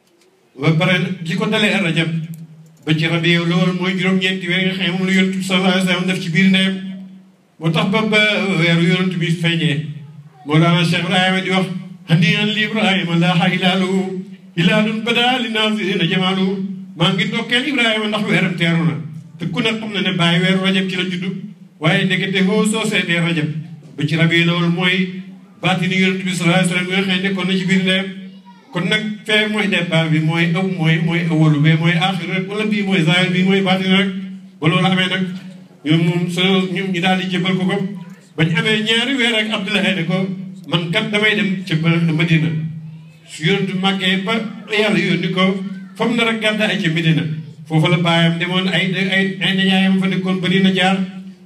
ba pare li ko dalee rajab ba ci rabiu loolu mooy juróom-ñeenti weer nga xam moom la yonent bi sallallahu alayhi wa sallam def ci biir ndeyam moo tax ba ba weeru yonent bi feeñee moo daana Cheikh Ibrahima di wax haniyan li Ibrahima laaha hilaalu hilaalun bada li naazirina jamaalu maa ngi ndokkeel Ibrahima ndax weeram teeru na te ku ne xam na ne bàyyi weeru rajab ci la juddu waaye ndekete hoo soo seetee rajab ba ci rabiu loolu mooy baatini yonent bi sallallahu alayhi wa sallam nga xam nekkoon na ci biir ndeyam kon nag fee mooy départ bi mooy aw mooy mooy awalu bee mooy aaxir rek wala bii mooy zaahir bii mooy baatin rek ba loolu amee nag ñoom moom so ñoom ñu daal di jëbal ko ko bañ amee ñaari weer ak Abdoulaye ne ko man kat damay dem ca Madina su yonentu màggee ba yàlla yónni ko fam na rek gàdda ay ca Medina foofu la baayam demoon ay ay ay nijaayam fa nekkoon ba dina jaar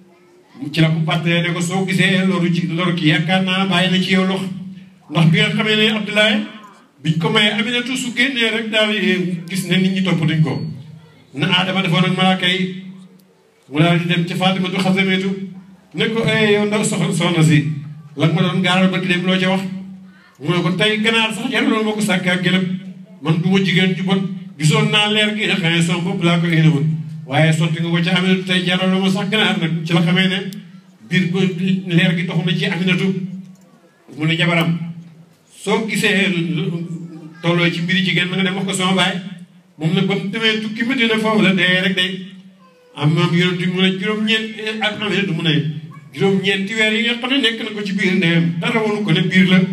ci la ko pàttalee ne ko soo gisee loru ci loru ki yaakaar naa bàyyi na ci yow lox ndax bi nga xamee ne Abdoulaye biñ ko mayee Aminatu su génnee rek daal gis ne nit ñi toppatuñ ko na Adama defoon ak malaaka yi mu daal di dem ca Fatimatu Xasameetu ne ko eh yow ndaw soxna soxna si la nga ma doon gaaral ba ki dem loo ca wax mu ne ko tey ganaar sax jaraloon moo ko sàkk ak gëlëm man du ma jigéen ju bon gisoon naa leer gi nga xam ne sama bopp laa ko énewoon waaye sotti nga ko ca Aminatu tey jaraloo ma sax ganaar nag ci la xamee ne biir ba leer gi doxu na ci Aminatu mu ne jabaram soo gisee tolloo ci mbiri jigéen na nga dem wax ko sama baay moom nag ba mu demee tukki Medina foofu la dee rek day am moom yonent mu ne juróom-ñeent ak Aminatu mu ne juróom-ñeenti weer yi nga xam ne nekk na ko ci biir ndeyam dara wonu ko ne biir la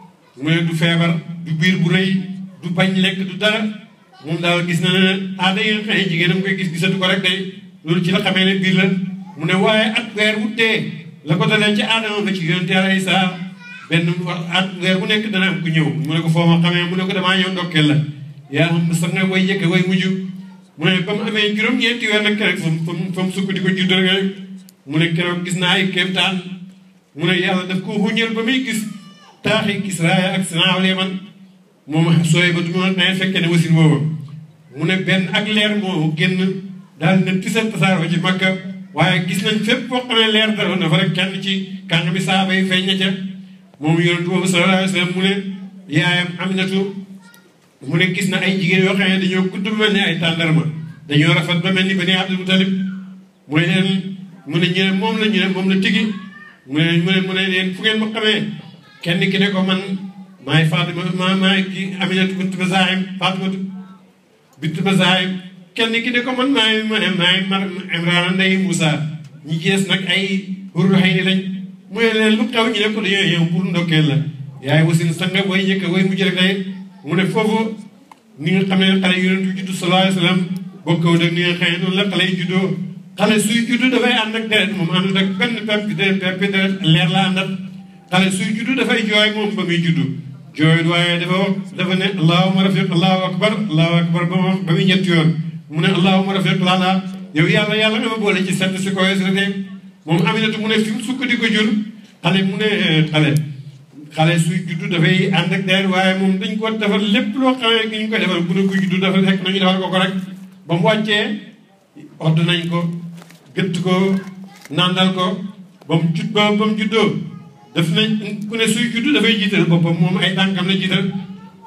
mu ne du feebar du biir bu rëy du bañ lekk du dara moom daal gis na ne aada yi nga xam ne jigéenam koy gis gisatu ko rek day loolu ci la xamee ne biir la mu ne waaye at weer wu dee la ko dalee ci aadama ba ci yonent Yàlla Isaa benn at weer bu nekk dana am ku ñëw mu ne ko foo ma xamee mu ne ko damaa ñëw ndokkeel la yaa xam sax nga way jëkk way mujj mu ne ba mu amee juróom-ñeenti weer nag keroog fa mu fa mu sukk di ko judd rek mu ne keroog gis naa ay kéemtaan mu ne yàlla daf ko xuñal ba muy gis taaxi Kisra ak Sanaa Yaman moom sooy ba du ma nee fekkee ne wasin booba mu ne benn ak leer moo génn daal ne tisal tasaar ci Makka waaye gis nañ fépp foo xam ne leer dara na fa rek kenn ci kàng bi saaba yi feeñ na ca moom yonent boobu sallallahu alayhi wa sallam mu ne yaayam Aminatu mu ne gis na ay jigéen yoo xam ne dañoo gudd ba mel ni ay tàndarma dañoo rafet ba mel ni Bani Abdul Mutalib mu ne leen mu ne ñu ne moom la ñu ne moom la tigi mu ne mu ne mu ne leen fu ngeen ma xamee kenn ki ne ko man maay Fatima ma maay ki Aminatu bint Bazahim Fatimatu bint Bazahim kenn ki ne ko man maay maay mar Imraan ndey Moussa ñi gees nag ay hurul xëy ni lañ mu ne leen lu xew ñu ne ko dañoo yow pour ndokkeel la yaay wasin sanga way njëkk way mujj rek day mu ne foofu ni nga xam ne xale yonent yu juddu sallallahu alayhi wa sallam bokkoo ak ni nga xam ne noonu la xale yi juddoo xale suy juddu dafay ànd ak deret moom àndut ak benn pepp deret pepp deret leer la àndat xale suy juddu dafay jooy moom ba muy juddu jooy waaye dafa wax dafa ne allahuma rafiq allahu akbar allahu akbar ba ma wax ba muy ñetti yoon mu ne allahuma rafiq lala yow yàlla yàlla nga ma boole ci sett si koy si rek moom Aminatu mu ne fi mu sukk di ko jur xale mu ne xale xale suy juddu dafay ànd ak deret waaye moom dañ ko defal lépp loo xamee gi ñu koy defal bu ne ko juddu dafa fekk nañu defal ko ko rek ba mu wàccee odd nañ ko gëtt ko nandal ko ba mu jud ba ba mu juddoo daf nañ ku ne suy juddu dafay jiital boppam moom ay tànkam la jiital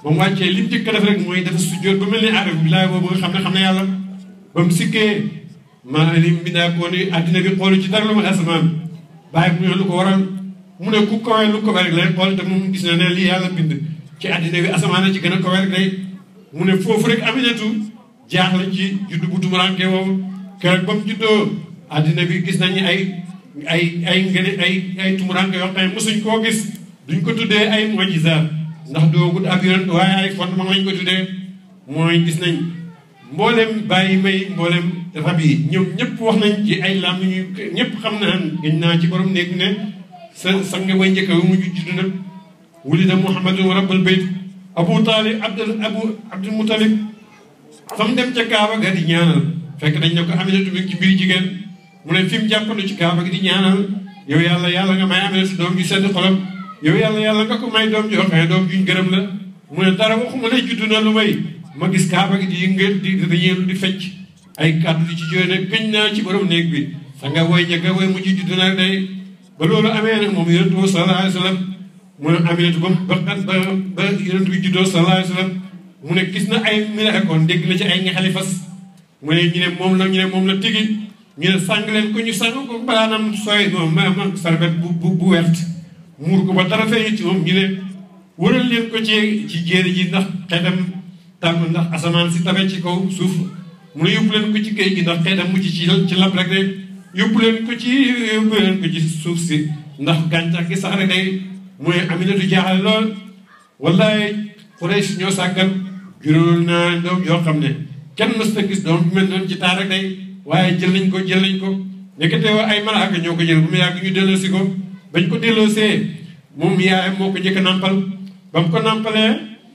ba mu wàccee lim njëkk a def rek mooy dafa sujjóot ba mel ni aarif billaay boobu nga xam ne xam ne yàlla ba mu sikkee maa lim bindaa koo ni àddina bi xoolu ci dara lu ma asamaan bàyyi mu ne lu ko waral mu ne ku kawee lu ko rek lay xool te moom gis na ne lii yàlla bind ci àddina bi asamaan a ci gën a kawee rek day mu ne foofu rek aminatu jaaxle ci juddu bu tumuranke woowu keroog ba mu juddoo àddina bi gis nañu ay ay ay ngene ay ay tumuranke yoo xam ne mosuñ koo gis duñ ko tuddee ay mojisaat ndax doogut ab yonent waaye ay fondement lañ ko tuddee mooy gis nañ mboolem bàyyi may mboolem rab yi ñoom ñëpp wax nañ ci ay lam ñu ñëpp xam naa gëñ naa ci borom néeg ne sa sang way njëkk wi mujj judd nag wulida muhammadun rabbal bayt abu taalib abdul abu abdul mutalib fa mu dem ca kaaba ga di ñaanal fekk dañ ne ko aminatu bi ci mbiri jigéen mu ne fi mu jàppandu ci kaaba gi di ñaanal yow yàlla yàlla nga may aminatu doom ju sedd xolam yow yàlla yàlla nga ko may doom joo xam ne doom juñ gërëm la mu ne dara waxuma ne judd na lu may ma gis kaaba gi di yëngal di dañeelu di fecc ay kàddu di ci jóge ne gëñ naa ci borom néeg bi sa nga woy njëkk woy mujj judd na day ba loolu amee nag moom yonent bi sallallahu alayhi wa sallam mu ne aminatu ba ba ba ba yonent bi juddoo sallallahu alayhi wa sallam mu ne gis na ay miraakon dégg na ci ay ñaxali fas mu ne ñu ne moom la ñu ne moom la tigi ñu ne sàng leen ko ñu sàng ko balaanam sooy moom ma ma sarbet bu bu bu wert muur ko ba dara feeñu ci moom ñu ne wëral leen ko ci ci jéeri ji ndax xeetam tàmm ndax asamaan si tabe ci kaw suuf mu ne yóbbu leen ko ci géej gi ndax xeetam mucc ci ci lab rek rek yóbbu leen ko ci yóbbu leen ko ci suuf si ndax gàncax gi sax rek day mooy Aminatu jaaxale lool wallaay Quraysh ñoo sàggan juróol naa doom yoo xam ne kenn mës ta gis doom bi mel noonu ci taar rek day waaye jël nañ ko jël nañ ko nekkate ay malaaka ñoo ko jël bu mu yàgg ñu delloosi ko bañ ko delloosee moom yaayam moo ko njëkk a nàmpal ba mu ko nàmpalee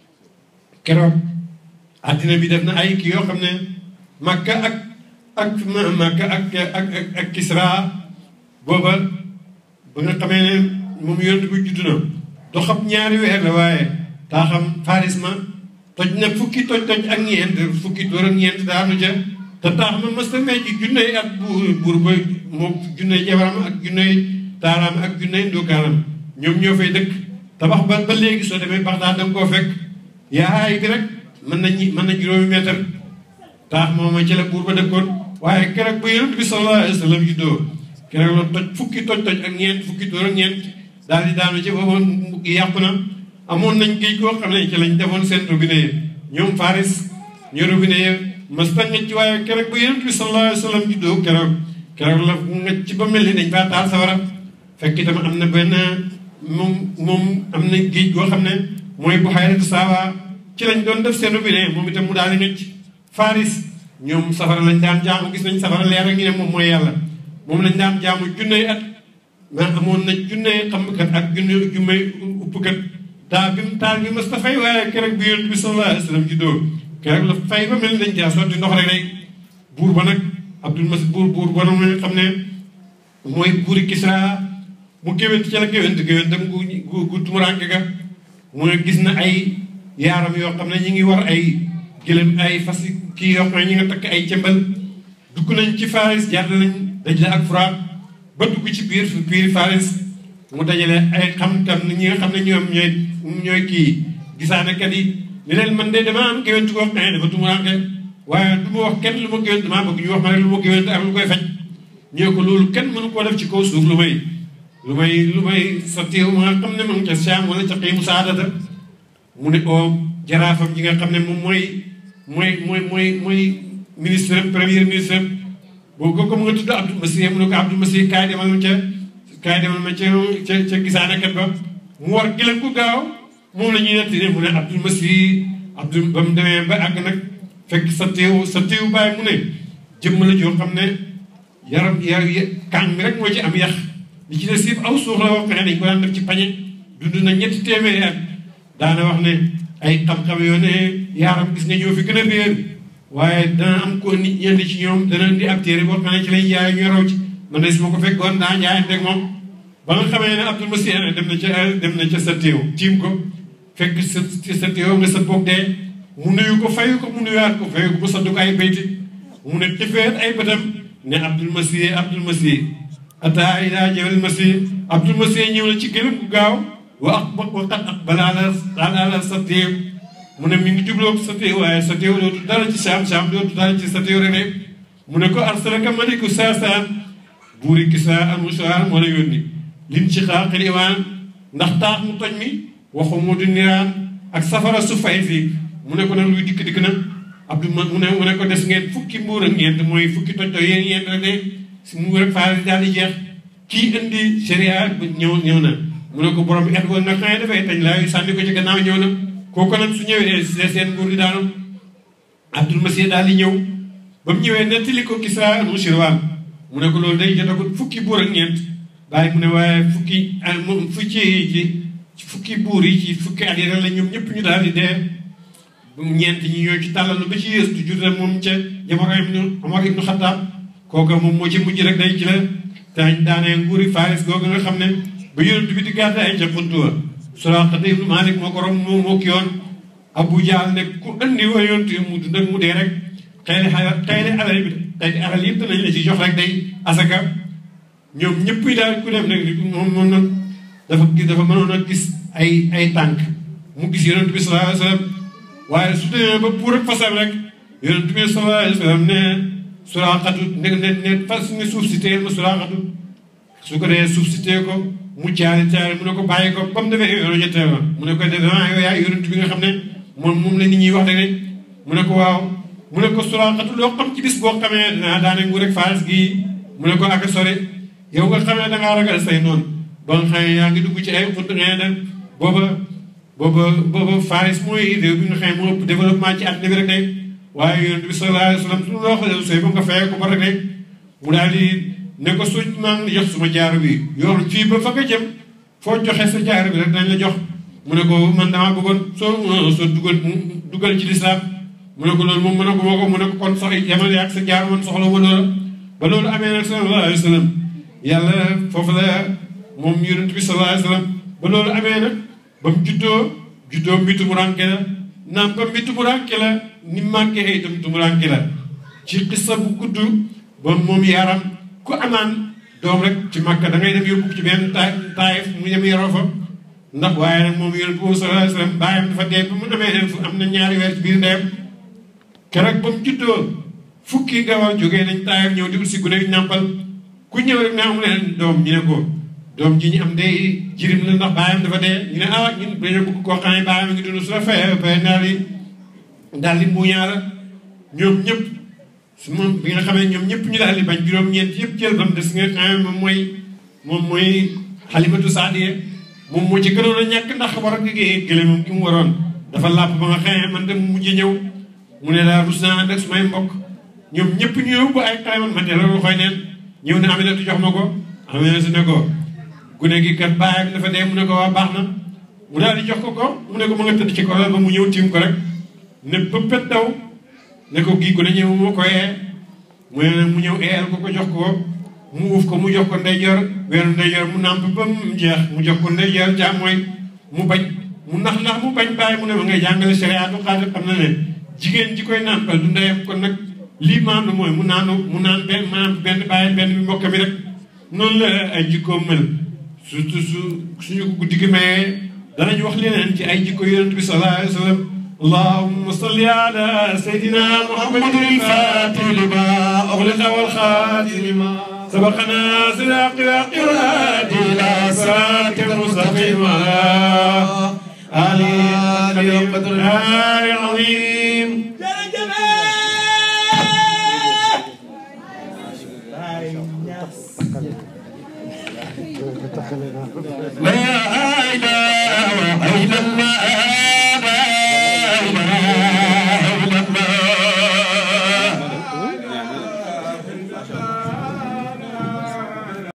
keroog àddina bi def na ay kii yoo xam ne Makka ak ak Makka ak ak ak Kisra booba ba nga xamee ne moom yonent bi judd na doxam ñaari weer la waaye taa xam Faris ma toj na fukki toj toj ak ñeent fukki door ak ñeent daanu ca te taax ma mas ta may ci junney at buur buur ba moom junney jabaram ak junney taaraam ak junney ndóokaanam ñoom ñoo fay dëkk tabax ba ba léegi soo demee Baxdaad danga koo fekk yaay bi rek mën na ñi mën na juróomi meetar taax moom ci la buur ba dëkkoon waaye keroog ba yonent bi sallallahu alayhi wa sallam juddoo keroog la toj fukki toj toj ak ñeent fukki door ak ñeent daal di daanu ci booba yàqu na amoon nañ géej koo xam ne ci lañ defoon seen robinet yi ñoom Faris ñu robinet yi mas ta ngecc waaye keroog ba yonent bi sallallahu alayhi wa sallam juddoo keroog keroog la ngecc ba mel ni dañ faa taal sawara fekk itam am na benn moom moom am na géej goo xam ne mooy bu xayratu saawa ci lañ doon def seen robinet moom itam mu daal di ngecc Faris ñoom safara lañ daan jaamu gis nañ safara leer ak ñu ne moom mooy yàlla moom lañ daan jaamu junney at mais amoon na junney xamkat ak junne jummey uppkat daa bi mu taal bi mas ta fay waaye keroog bi yonent bi sallallahu alayhi wa sallam juddoo keroog la fay ba mel ni dañ caa sotti ndox rek rek buur ba nag Abdul Mas buur buur ba nag nga xam ne mooy buuri Kisra mu géwént ci la géwént géwéntam gu gu gu tumuranke ga mu ne gis na ay yaaram yoo xam ne ñi ngi war ay gëlëm ay fas kii yoo xam ne ñi nga takk ay cëmbal dugg nañ ci Faris jaar nañ daj la ak Furaat ba dugg ci biir biir Faris mu dajale ay xam-xam ñi nga xam ne ñoom ñooy ñooy kii gisaanekat yi ni leen man de damaa am géwént koo xam ne dafa tumuranke waaye du ma wax kenn lu ma géwént damaa bëgg ñu wax ma rek lu ma géwént ak lu koy faj ñoo ko loolu kenn mënu koo def ci kaw suuf lu may lu may lu may sa téew ma nga xam ne moom ca Saam wala ca xiimu saadata mu ne oo jaraafam ji nga xam ne moom mooy mooy mooy mooy mooy ministre premier ministre boobu kooku mu nga tudd Abdou Massi mu ne ko Abdou Massi kaay demal ma ca kaay demal ma ca ca ca gisaanekat ba mu war gëlëm ku gaaw moom la ñuy nettali mu ne Abdou Massi Abdou ba mu demee ba àgg nag fekk sa teew sa teew bàyyi mu ne jëmm la joo xam ne yaram ya kàng mi rek moo ci am yax li ci des yëpp aw suux la wax ne dañ ko daan def ci pañe dund na ñetti téeméeri at daana wax ne ay xam-xam yoo ne yaaram gis nga ñoo fi gën a réer waaye dana am ko nit ñenn ci ñoom dana indi ab téere boo xam ne ci lay jaay ñu raw ci man de su ma ko fekkoon daa jaayanteeg moom ba nga xamee ne Abdul Masih dem na ca dem na ca sa téew tiim ko fekk sa sa téew nga sa boog dee mu nuyu ko fayu ko mu nuyuwaat ko fayu ko mu saddu ko ay bayti mu ne tifeet ay bëtam ne Abdul Masih Abdul Masih ata ila jawal Masih Abdul Masih ñëw na ci gëlëm gu gaaw wa ak wa qad aqbala ala ala sa téew mu ne mi ngi jubloo sa téew waaye sa téew dootu dara ci saam saam dootu dara ci sa téew rek mu ne ko arsalaka maliku saasaan buuri Kisra al-Musaar moo la yónni lin ci xaaqil iwaan ndax taax mu toj mi waxu mu du niraan ak safara su fay si mu ne ko nag luy dikk dikk na Abdou mu ne mu ne ko des ngeen fukki mbuur ak ñeent mooy fukki toj toj yéen ñeent rek de si mbuur ak faar daal di jeex kii indi sharia ñëw ñëw na mu ne ko borom et woon nag xëy dafay tañ laa sànni ko ci gannaaw ñëw na kooku nag su ñëwee seen nguur di daanu Abdul Masih daal di ñëw ba mu ñëwee nettali ko Kisra al-Mushirwaan mu ne ko loolu day jotagut fukki buur ak ñeent bàyyi mu ne waaye fukki fukki ci fukki buur yi ci fukki at yi rek la ñoom ñëpp ñu daal di dee ñeent ñi ñoo ci tàllalu ba ci yées du jur rek moom ca jamono ibnu Omar ibnu Xattaab kooku moom moo ci mujj rek day ci la te daanee nguuri Faris googu nga xam ne ba yonent bi di gàddaay ca Xuntuwa Suraaqa ibnu Maalik moo ko rom moo moo ki yoon Abu Jahl ne ku andi wa yonent mu dund ak mu dee rek xëy na xëy na alal bi xëy na alal yëpp danañ la ci jox rek day asaka ñoom ñëpp daal ku dem nag moom moom nag dafa gis dafa mënoon a gis ay ay tànk mu gis yonent bi sallallahu alayhi wa sallam waaye su demee ba pour ak fasam rek yonent bi sallallahu alayhi wa sallam ne Suraaxatu ne ne ne fas ne suuf si téye ma Suraaxatu su ko dee suuf si téye ko mu caari caari mu ne ko bàyyi ko ba mu defee yoonu ñetteel ma mu ne ko def yow yaa yonent bi nga xam ne moom moom la nit ñi wax rek mu ne ko waaw mu ne ko Suraaxatu loo xam ci bis boo xamee dinaa daane nguur rek Faris gii mu ne ko ak sore yow nga xamee da ngaa ragal say noonu ba nga xam ne yaa ngi dugg ci ay xunt ngay dem booba booba booba Faris mooy réew bi nga xam ne moo ëpp développement ci àddina bi rek de waaye yonent bi sallallahu alayhi wa sallam su loo xam ne sooy ba nga fayee ko ba rek de mu daal di ne ko suñ maa ngi jox suma jaaru bi yor fii ba fa nga jëm foo joxe sa jaaru bi rek dañ la jox mu ne ko man damaa bëggoon soo soo dugal dugal ci lislaam mu ne ko loolu moom mu ne ko moo ko mu ne ko kon sax yamal yaag sa jaaru man soxla ma loola ba loolu amee nag sallallahu alayhi wa sallam yàlla foofu la moom yonent bi sallallahu alayhi wa sallam ba loolu amee nag ba mu juddoo juddoo mbi tumuranke la naam ba mbi tumuranke la ni manqué ay itam tumuranke la ci xissa bu gudd ba moom yaram ku amaan doom rek ci Makka da ngay dem yóbbu ci benn taay taayif mu dem yoroo fa ndax waaye nag moom yonent bi sallallahu alayhi wa sallam baayam dafa dee ba mu amee fu am na ñaari weer ci biir ndeyam keroog ba mu juddoo fukki gawar jógee nañ taayif ñëw di ut si gune nàmpal ku ñëw rek naa mu leen doom ñu ne ko doom ji ñu am day jirim la ndax baayam dafa dee ñu ne ah ñun dañoo bëgg koo xam ne baayam ngi dund su la fayee fay daal di daal di muuñaa la ñoom ñëpp su moom bi nga xamee ñoom ñëpp ñu daal di bañ juróom-ñeent yëpp jël ba mu des nga xam ne moom mooy moom mooy xalimatu saadiya moom moo ci gënoon a ñàkk ndax war a liggéey gële moom ki mu waroon dafa làpp ba nga xamee man dem mujj ñëw mu ne daal rus naa ànd ak sumay mbokk ñoom ñëpp ñu yóbbu ay xayman man de loolu xoy neen ñëw ne Aminatu jox ma ko Aminatu ne ko gune gi kat baayam dafa dee mu ne ko waa baax na mu daal di jox ko ko mu ne ko ma nga tëdd ci ko ba mu ñëw tiim ko rek ne pëppet daw ne ko gii gune ñëw ma ko yee mu ne mu ñëw eel ko ko jox ko mu uuf ko mu jox ko ndeyjoor weeru ndeyjoor mu nàmp ba mu jeex mu jox ko ndeyjoor jaam mooy mu bañ mu nax nax mu bañ bàyyi mu ne ma ngay jàngale shariatu xaadir xam na ne jigéen ji koy nàmpal du ndeyam kon nag lii maandu mooy mu naanu mu naan benn maanaam benn bàyyi benn bi mbokk mi rek noonu la ay jikkoom mel surtout su suñu ko guddi gi mayee danañ wax leneen ci ay jikko yonent bi sallallahu alayhi wa sallam allahumma salli ala sayyidina muhammadin al-fatih lima ughliqa wal khatim lima sabaqana siraqi waqirati ila siratika al-mustaqim ala alihi qadr al-azim لا إله